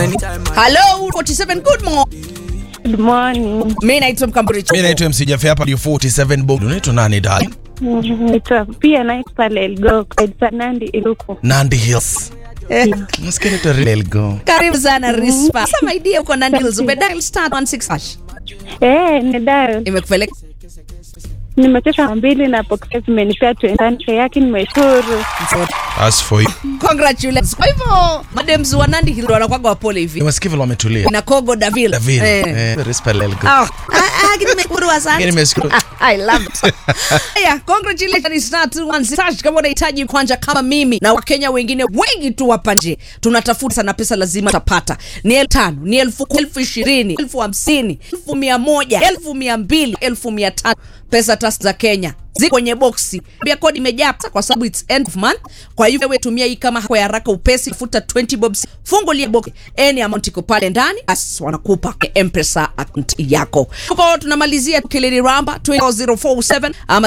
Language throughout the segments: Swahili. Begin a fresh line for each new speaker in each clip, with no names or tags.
Hello 47 good morning.
Good morning.
Mimi naitwa Mkamburi.
Mimi naitwa MC Jaffe hapa ndio 47 Bob. Unaitwa nani dali?
Naitwa pia naitwa pale Elgo, naitwa Nandi Iluku.
Nandi Hills.
Eh,
Nasikia naitwa Real Go.
Karibu sana Rispa. Sasa my dear uko na deals umedial star 16 hash.
Eh, ni Dayo.
Imekupeleka
Nimechosha mara mbili na Pokea zimenipea 20 yake nimeshukuru.
As for you.
Congratulations. Kwa hivyo madams wa Nandi Hill wanakuwaga wapole hivi.
Nimesikia vile wametulia.
Na Kogo Davil.
David.
Eh.
Eh, respect Real Go.
Ah, ah, ah, nimeshukuru sana.
Lakini nimesikia
I love it. yeah, congratulations star 216 hash kama unahitaji kwanja kama mimi na wakenya wengine wengi tu hapa nje tunatafuta sana pesa lazima utapata ni elfu tano ni elfu kumi, elfu ishirini elfu hamsini elfu mia moja elfu mia mbili elfu mia tatu pesa tas za kenya ziko kwenye boksi pia kodi imejaa kwa sababu it's end of month kwa hivyo wewe tumia hii kama kwa haraka upesi futa 20 bobs fungulia box any amount iko pale ndani as wanakupa mpesa account yako kwa tunamalizia kilini ramba 20047 ama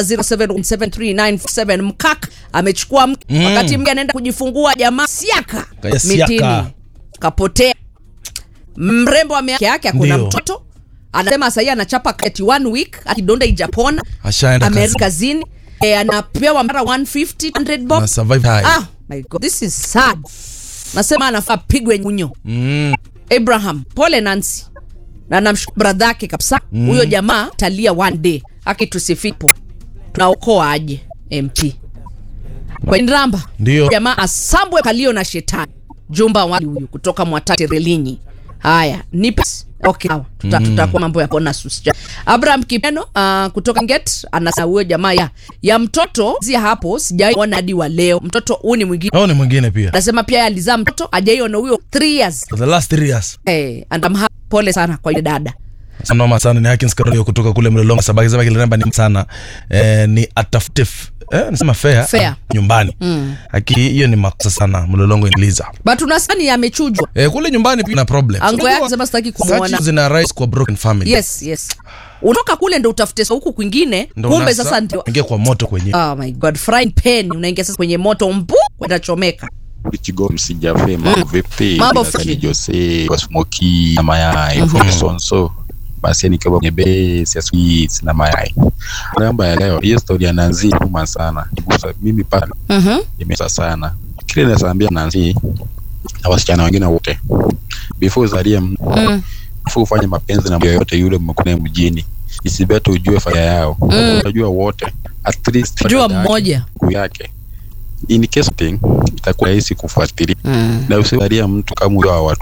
077397 mkak amechukua mke
Mm.
wakati mke anaenda kujifungua jamaa siaka
Kaya siaka.
mitini kapotea mrembo ame yake akona
Ndio.
mtoto anasema sahii anachapa kati one week akidonda ijapona
Ashaenda
amerudi
kazi.
kazini e, anapewa mara 150 100 bob
Na survive high.
ah my god this is sad nasema anafaa pigwe nyunyo
Mm.
abraham pole nancy na namshukuru bradha yake kabisa huyo jamaa talia one day akitusifipo tunaokoa aje mp kwa nramba
Ndio.
jamaa asambwe kalio na shetani jumba wa huyu kutoka mwatati relinyi haya nipe okay sawa tuta, tutakuwa mambo ya pona susja abraham kipeno uh, kutoka get anasa huyo jamaa ya ya mtoto zia hapo sijaona hadi wa leo mtoto huu ni mwingine
Hao ni mwingine pia.
anasema pia yeye alizaa mtoto ajaiona huyo 3 years
For the last 3 years.
eh, and I'm happy. pole sana kwa yule dada
Sanoma sana ni Hakins Karolio kutoka kule Mlolongo sababu sema kile namba ni sana. Eh, ni atafute f- eh nasema fair,
Fair.
nyumbani. Haki hiyo ni makosa sana Mlolongo iniliza.
but unasani amechujwa
Eh, kule nyumbani pia na problem.
ango yake
Unajua,
sema sitaki
such
kumwona
zina rise kwa broken family.
yes yes utoka kule ndo utafute sa huku kwingine
Ndo
kumbe
unasa-
sasa ndio
ingia kwa moto kwenye.
oh my god frying pan unaingia sasa kwenye moto mbu kwenda chomeka
Kigo msijafe mambo vipi?
Mambo
Nasani
fresh.
Jose kwa smoky na mayai from Sonso. Basi ni kama base ya sweets na mayai. Namba ya leo hiyo story ya Nancy huma sana. Gusa mimi pale
Mhm.
imesa sana. Kile nasaambia Nancy na wasichana wengine wote. Before uzalie mm. before ufanye mapenzi na mtu yoyote yule mmekutana mjini. Isibete ujue faida yao. Unajua wote. At least
jua
dada yake,
mmoja
ndugu yake in case thing itakuwa rahisi kufuatilia na usiwalia mtu kama huyo wa watu